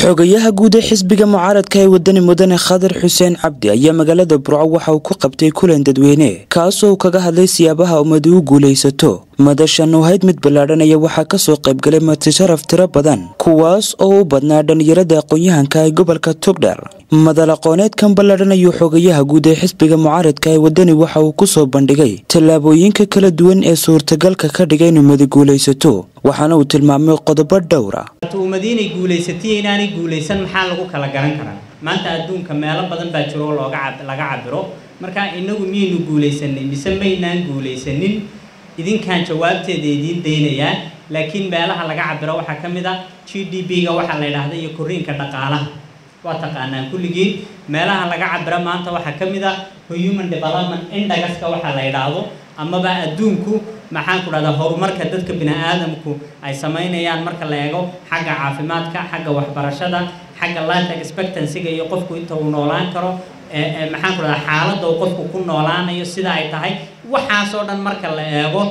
xogayaha guud ee xisbiga mucaaradka ee wadani mudane khadar xuseen cabdi ayaa magaalada burco waxa uu ku qabtay kulan dadweyne kaasoo kaga hadlay siyaabaha ummadu u guulaysato madashan oo hayd mid ballaadhanaya waxaa kasoo qaybgalay martisharaf tiro badan kuwaas oo u badnaa dhallinyarada aqoon-yahanka ee gobolka togdher madal aqooneedkan ballaadhan ayuu xogayaha guud ee xisbiga mucaaradka ee wadani waxa uu kusoo bandhigay tallaabooyinka kala duwan ee suurtagalka ka dhiga in ummadu guulaysato waxaana uu tilmaamay qodobo dhowra ummadiinay guulaysatay inaanay guulaysan maxaa lagu kala garan karaa maanta adduunka meelo badan baa jiro oo looga laga cabiro marka inagu miyaynu guulaysanay mise maynaan guulaysanin idinkaan jawaabteeda idiin daynayaa laakiin meelaha laga cabiro waxaa ka mid a g d b-ga waxaa la yidhaahda iyo koriinka dhaqaalaha waa taqaanaan kulligiin meelaha laga cabiro maanta waxaa ka mid a human development indagaska waxaa la yidhaahdo amaba adduunku maxaan ku dhahdaa horumarka dadka bini aadamku ay samaynayaan marka la eego xagga caafimaadka xagga waxbarashada xagga life expectancyga iyo qofku inta uu noolaan karo maxaan ku dhahdaa xaaladda uu qofku ku noolaanayo sida ay tahay waxaasoo dhan marka la eego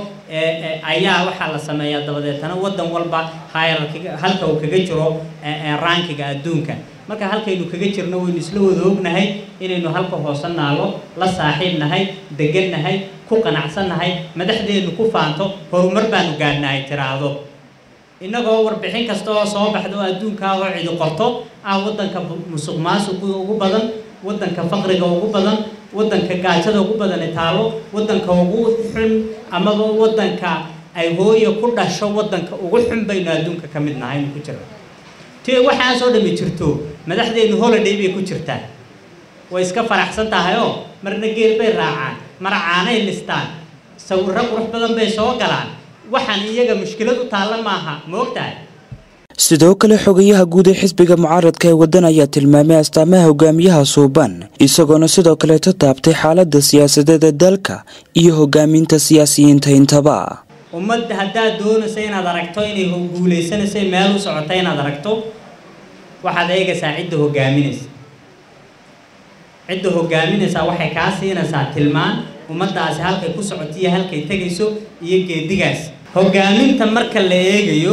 ayaa waxaa la sameeyaa dabadeetana waddan walba hierarkiga halka uu kaga jiro rankiga adduunka marka halkaynu kaga jirno waynu isla wada ognahay inaynu halka hoose naalo la saaxiib nahay degan nahay ku qanacsannahay madaxdeennu ku faanto horumar baanu gaadhnahay tiraahdo innagoo warbixin kasta oo soo baxda oo adduunkaa oo cidi qorto ah waddanka musuq maasuqa ugu badan waddanka faqriga ugu badan waddanka gaajada ugu badani taalo waddanka ugu xun amaba waddanka ay hooya ku dhasho waddanka ugu xun baynu adduunka ka mid nahay aynu ku jirna ti waxaasoo dhami jirto madaxdeennu holiday bay ku jirtaa way iska faraxsan tahay oo marna geel bay raacaan mar caanay listaan sawirro qurux badan bay soo galaan waxaan iyaga mushkilad u taalla maaha ma ogtahay sidoo kale xogayaha guud ee xisbiga mucaaradka ee waddan ayaa tilmaamay astaamaha hogaamiyaha suuban isagoona sidoo kaleeto taabtay xaaladda siyaasadeeda dalka iyo hogaaminta siyaasiyiinta intaba ummad haddaad doonaysa inaad aragto inay guulaysanaysa meel u socota inaad aragto waxaad eegaysaa cidda hogaaminaysa cidda hogaaminaysaa waxay kaa siinaysaa tilmaan ummaddaasi halkay ku socoto iyo halkay tegayso iyo geedigaas hogaaminta marka la eegayo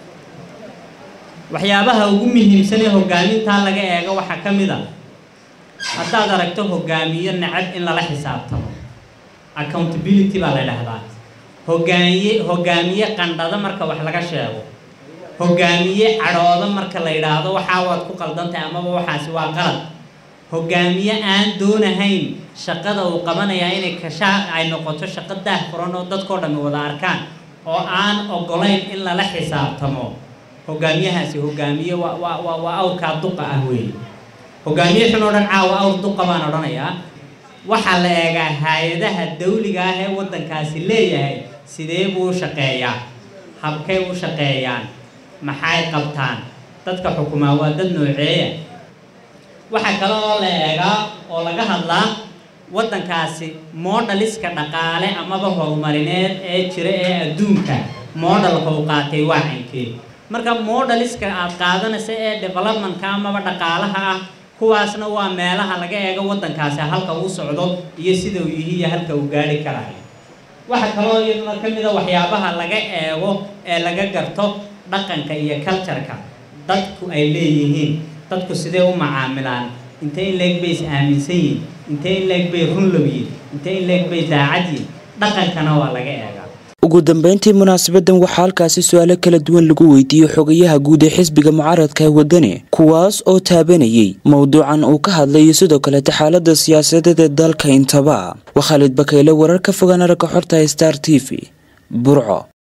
waxyaabaha ugu muhiimsan ee hogaamintaa laga eego waxaa ka mid a haddaad aragto hogaamiyo nacab in lala xisaabtamo accountability baa la dhahdaa hogaamiye hogaamiye qandhada marka wax laga sheego hogaamiye cadhooda marka la yidhaahdo waxaa waad ku qaldantahay amaba waxaasi waa qalad hogaamiye aan doonahayn shaqada uu qabanayaa inay kashaa ay noqoto shaqo daah furan oo dadkao dhammi wada arkaan oo aan ogolayn in lala xisaabtamo hogaamiyahaasi hogaamiye waa waa waa waa awrkaa duqa ah weeye hogaamiye xun oo dhan caawa awr duqa baan odhanayaa waxaa la eegaa hay-adaha dawliga ah ee waddankaasi leeyahay sidee buu u shaqeeyaa habkay u shaqeeyaan maxay qabtaan dadka xukumaa waa dad nooceeya waxaa kale oo la eegaa oo laga hadlaa waddankaasi moodhaliska dhaqaale amaba horumarineed ee jira ee adduunka moodhalka uu qaatay waa cankee marka moodhaliska aad qaadanaysa ee developmentka amaba dhaqaalaha ah kuwaasna waa meelaha laga eego waddankaasi halka uu socdo iyo sida uu yihi iyo halka uu gaari karayo waxaa kaloo iyaduna ka mid a waxyaabaha laga eego ee laga garto dhaqanka iyo cultureka dadku ay leeyihiin dadku sidee u macaamilaan intee in leeg bay is aaminsan yihin intee in leeg bay runlowyiin intee in leeg bay daacadyiin dhaqankana waa laga eegaa ugu dambeyntii munaasabadan waxaa halkaasi su-aalo kala duwan lagu weydiiyey xogayaha guud ee xisbiga mucaaradka ee wadani kuwaas oo taabanayay mowduucan uu ka hadlayo sidoo kaleeta xaalada siyaasadeed ee dalka intaba waa khaalid bakayle warar ka fogaan aragga xorta star t v burco